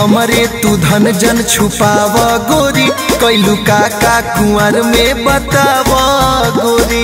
हमरे तू धन जन छुपाव गोरी कैलू काका कुंवर में बताव गोरी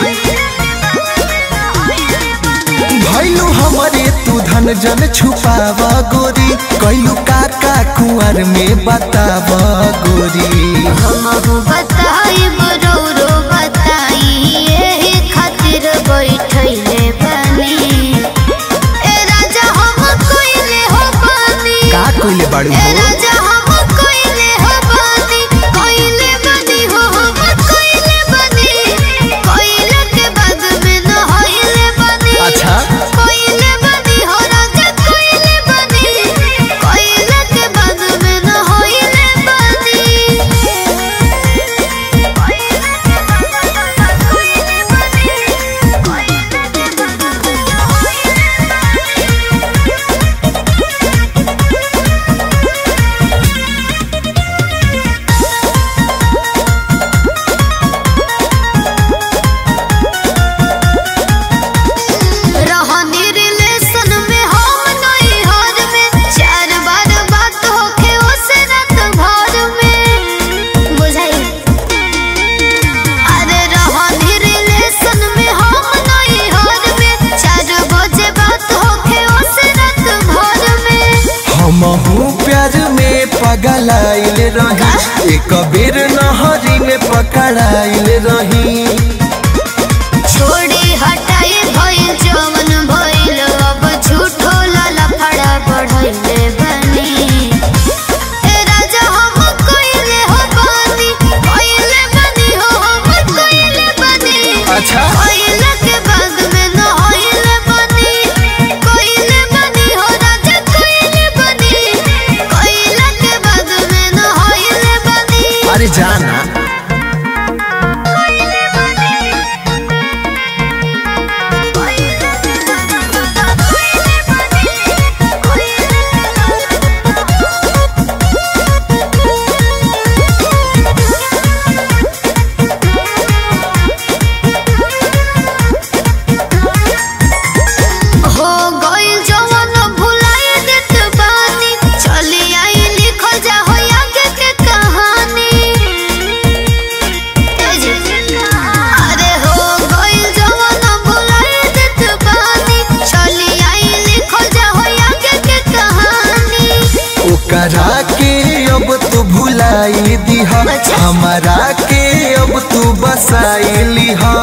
भैलू हमरे तू धन जन छुपाव गोरी कैलू काका कुंवर में बताव गोरी हमहु बताई बरौरो बताई एही खातिर बैठैले बानी ए राजा हम कोइले हो बानी का कइले बाड़ू ए हो राजा हम कोइले हो बानी कोइले बानी हो हम कोइले बानी कोइले के बाद में न होइले बानी अच्छा कोइले बानी हो राजा कोइले बानी कोइले के बाद में न होइले बानी रहनी रिलेशन में हम नहीं हर में चार बार बात होके उसे रात भर में बुझाई अरे रहनी रिलेशन में हम नहीं हर में चार बजे बात होके उसे रात भर में हमहू प्यार में पगलाइल रही एक बेर नहरी में पकड़ाइल रही छोड़ी हटाई भइल जवन भइल अब झूठो लाला फड़ा बढ़ैले बनी ए राजा हम कइले हो बानी कइले बनी हो हम कइले बनी अच्छा। कइले के बाद में न होइले बनी कइले बनी हो राजा कइले बनी कइले के बाद में न होइले बनी अरे जाना हो गइल जवन भुलाए देत बानी चली आई लिखल जा हो आगे के कहानी अरे हो गइल जवन भुलाए देत बानी चली आई लिखल जा हो आगे के कहानी ओकरा के अब तू भुलाई दीह अच्छा। हमारा के अब तू बसाई लीह